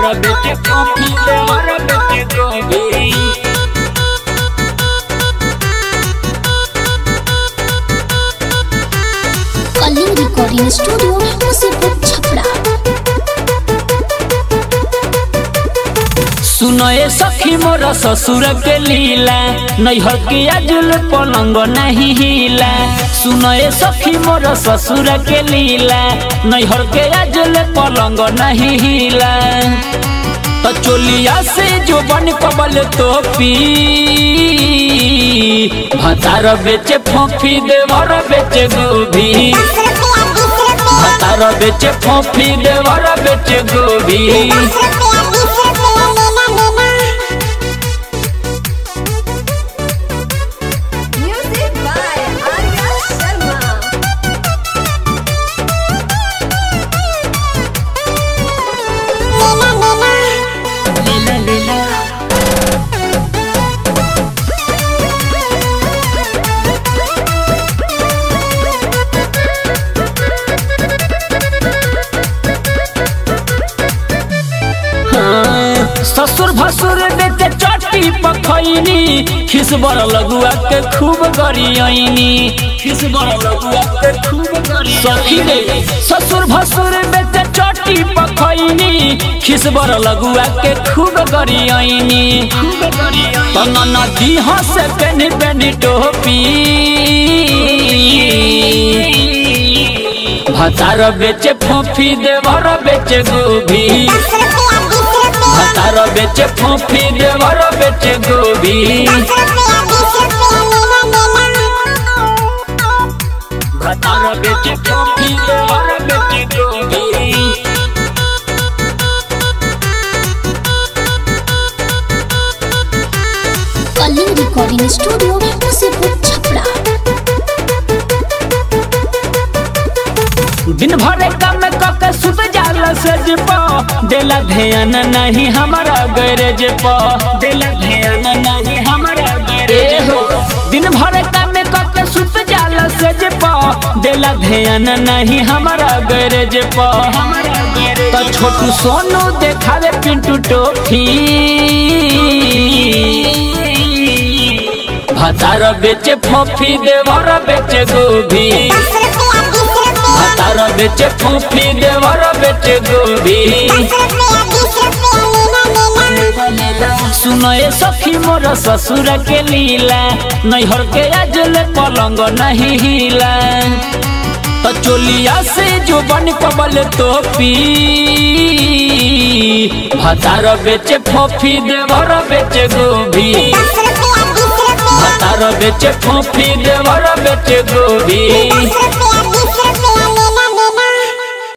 भतार बेचे कॉफी देवर बेचे गोभी कलिंग रिकॉर्डिंग स्टूडियो मुसीपुर छपरा सुनए सखी मोर ससुर के लीला नैहर के अजुल पलंग नहीं हिला सुनए सखी मोर ससुर के लीला नैहर के अजुल पलंग नहीं हिला तो चोलिया से जो बन कबल तो पी भतार बेचे फोफी देवर बेचे गोभी भतार बेचे फोफी देवर बेचे गोभी Music by Arya Sharma. हाँ, ससुर भसुर बेचे चट्टी पखैनी खिसबर लगुआ के खूब गरियनी खिसबर लगुआ के खूब गरियनी सखी रे ससुर भसुर बेचे चट्टी पखैनी खिसबर लगुआ के खूब गरियनी खूब गरियनी तना नदी हंसे पेनी पेनी टोपी भतार बेचे फोफी देवर बेचे गोभी भतार बेचे फोफी देवर बेचे गोभी भतार बेचे फोफी देवर बेचे गोभी कलिंग रिकॉर्डिंग स्टूडियो मुसीपुर छपरा दिन भर काम कके सुत जाला सज प देला ध्यान नहीं हमारा गैरेज प देला ध्यान नहीं हमारा गैरेज हो दिन भर काम कके सुत जाला सज प देला ध्यान नहीं हमारा गैरेज प तो छोटू सोनू देखावे पिंटू टोफी भतार बेचे फोफी देवर बेचे गोभी भतार बेचे फोफी देवर बेचे गोभी सुनए सखी मोर ससुर के लीला नैहर के अजल पलंग नहीं हिला तो चोलिया से जो बन कबल तो पी भतार बेचे फोफी देवर बेचे गोभी भतार बेचे फोफी देवर बेचे गोभी